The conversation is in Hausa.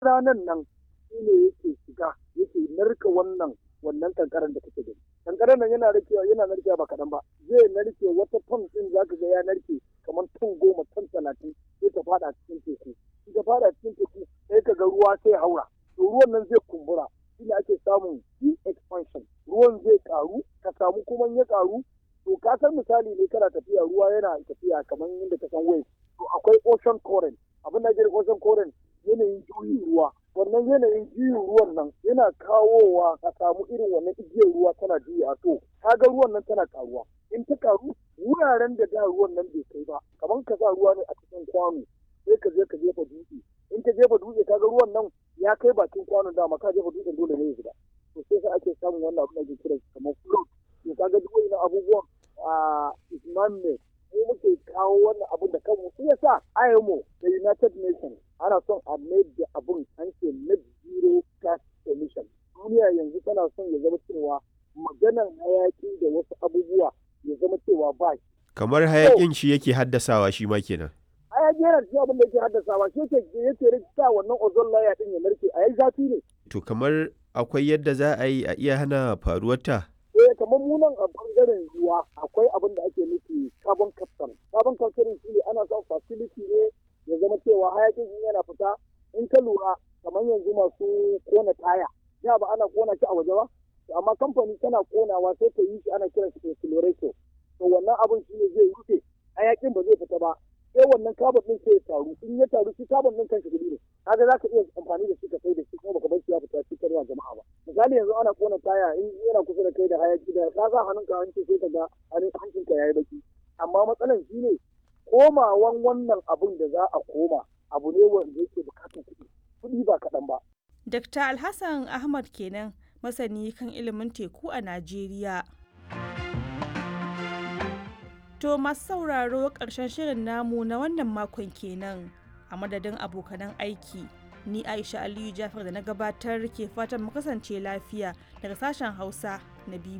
ranan nan shi ne yake shiga yake narka wannan wannan kankaran da kake gani kankaran nan yana narkewa yana narkewa ba kaɗan ba zai narke wata ton ɗin za ka ga ya narke kamar ton goma ton talatin sai ta fada cikin teku in ta fada cikin teku sai ka ga ruwa sai haura to ruwan nan zai kumbura shi ne ake samun expansion ruwan zai karu ka samu kuma ya karu to ka san misali ne kana tafiya ruwa yana tafiya kamar yadda ka san wave to akwai ocean current abin da ake ocean current yanayin juyin ruwa wannan yanayin juyin ruwan nan yana kawowa a samu irin wannan igiyar ruwa tana juya to kaga ruwan nan tana karuwa in ta karu wuraren da da ruwan nan bai kai ba kamar ka sa ruwa ne a cikin kwano sai ka je ka jefa dutse in ka jefa dutse kaga ruwan nan ya kai bakin kwanon dama ka jefa dutsen dole ne ya shiga to sai sai ake samun wannan abin da ake kira kamar float to kaga duk wannan abubuwan a isman ne mu muke kawo wannan abin da kanmu shi yasa IMO da United Nations ana son a mai da abin an ce net zero gas emission duniya yanzu tana son ya zama cewa maganan hayaki da wasu abubuwa ya zama cewa ba shi kamar hayakin shi yake haddasawa shi ma kenan hayaki yana cikin abin da yake haddasawa shi yake yake rikita wannan ozone layer din ya narke a yayi zafi ne to kamar akwai yadda za a yi a iya hana faruwarta eh kamar mu nan a bangaren ruwa akwai abin da ake nufi carbon capture carbon capture shi ne ana son facility ne ya zama cewa hayakin in yana fita in ka lura kamar yanzu masu kona taya ya ba ana kona shi a waje ba amma kamfani tana konawa sai ta yi shi ana kiran shi accelerator to wannan abin shi ne zai rufe hayakin ba zai fita ba sai wannan carbon din sai ya taru in ya taru shi carbon din kanshi gudu ne kaga za ka iya amfani da shi ka sai da shi kuma baka bar shi ya fita shi karwa jama'a ba misali yanzu ana kona taya in yana kusa da kai da hayaki da ka sa hannunka hanci sai ka ga hancinka yayi baki amma matsalan shi ne komawan wannan abun da za a koma abu ne wanda yake bukatar kuɗi kuɗi ba kaɗan ba. Dr. Alhassan Ahmad kenan masani kan ilimin teku a Najeriya. To masu sauraro ƙarshen shirin namu na wannan makon kenan a madadin abokanan aiki. Ni Aisha Aliyu Jafar da na gabatar ke fatan mu kasance lafiya daga sashen Hausa na BBC.